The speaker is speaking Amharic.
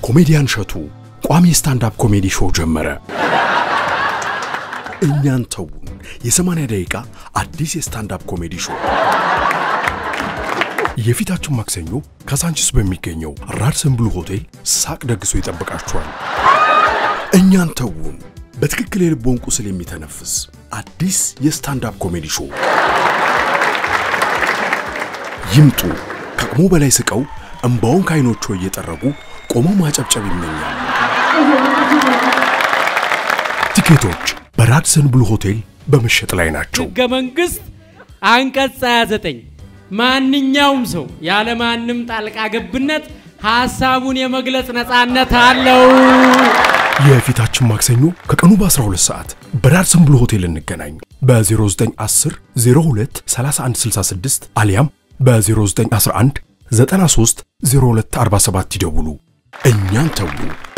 ኮሜዲያን እሸቱ ቋሚ ስታንዳፕ ኮሜዲ ሾው ጀመረ። እኛን ተውን የ80 ደቂቃ አዲስ የስታንዳፕ ኮሜዲ ሾው የፊታችን ማክሰኞ ካሳንቺስ በሚገኘው ራድሰን ብሉ ሆቴል ሳቅ ደግሶ ይጠብቃችኋል። እኛን ተውን በትክክል የልቦን ቁስል የሚተነፍስ አዲስ የስታንዳፕ ኮሜዲ ሾው ይምጡ። ከአቅሙ በላይ ስቀው እምባውን ከዓይኖቹ እየጠረጉ ቆመው ማጨብጨብ ይመኛል። ቲኬቶች በራድሰን ብሉ ሆቴል በመሸጥ ላይ ናቸው። ሕገ መንግሥት አንቀጽ 29 ማንኛውም ሰው ያለማንም ጣልቃ ገብነት ሐሳቡን የመግለጽ ነፃነት አለው። የፊታችን ማክሰኞ ከቀኑ በ12 ሰዓት በራድሰን ብሉ ሆቴል እንገናኝ። በ0910 02 3166 አሊያም በ0911 93 0247 ይደውሉ። እኛን ተዉ።